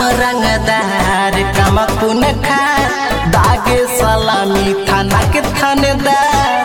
रंगदार कमकुन खा दागे सलामी थाना के थानेदार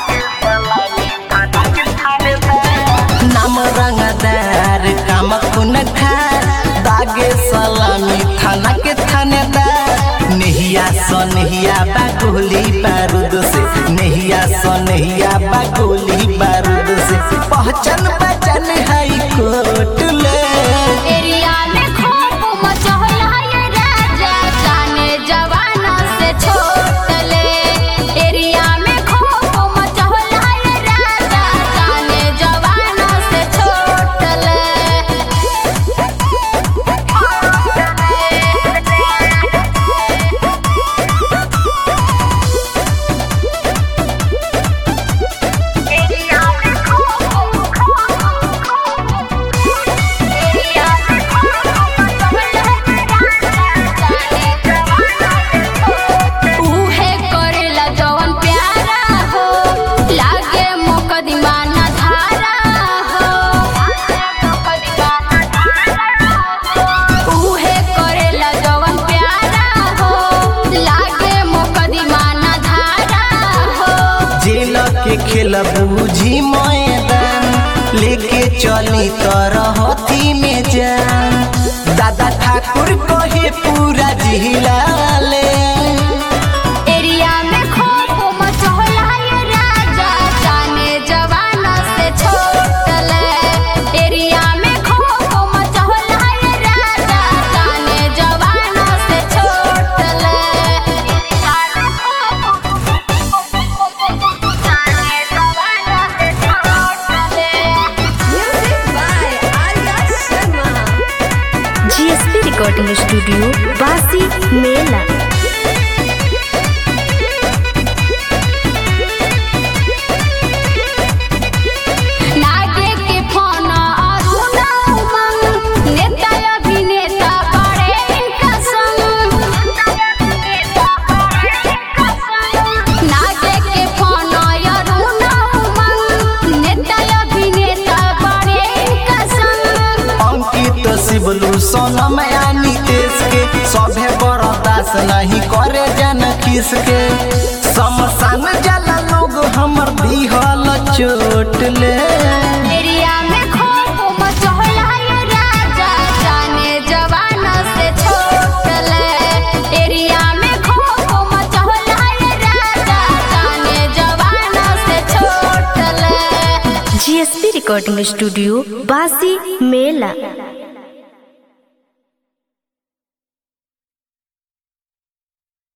नाम रंगदार कमकुन खा दागे सलामी थाना के थानेदार नहिया स नहिया बा गोली बारूद से नहिया स नहिया बा गोली बारूद से पहचान पहचान हाई कोर्ट ले एरिया में खौफ मचहला ये राजा जाने जवाना से छोटले एरिया में खौफ मचहला ये राजा जाने जवाना से छोटले एरिया में खौफ एरिया में खौफ मचहला ये राजा जाने जवाना से छोटले उहे करेला जवन प्यारा हो लागे मुकदमा ना धारा हो उहे करेला जवन प्यारा हो लागे मुकदमा ना धारा हो जेल के खेल बूझी मैदान लेके चली तरहती में जान दादा ठाकुर कहे पूरा जिला ले एरिया में खौफ मचहला ये राजा जाने जवाना से छोटले एरिया में खौफ मचहला ये राजा जाने जवाना से छोटले जाने जवाना से छोटले Music by Arya Sharma. GSP recording studio बासी मेला नागे के फोन अरुणा उमंग नेता अभिनेता बड़े इनका संग नागे के फोन अरुणा उमंग नेता अभिनेता बड़े इनका संग अंकित शिवलू सोनम या नीतीश के सभे बर्दाश्त नहीं करे जन किसके समसान जला लोग हमर दिहल चोट ले एरिया में खौफ मचहला ये राजा जाने जवाना से छोटले एरिया में खौफ मचहला ये राजा जाने जवाना से छोटले जीएसपी रिकॉर्डिंग स्टूडियो बासी मेला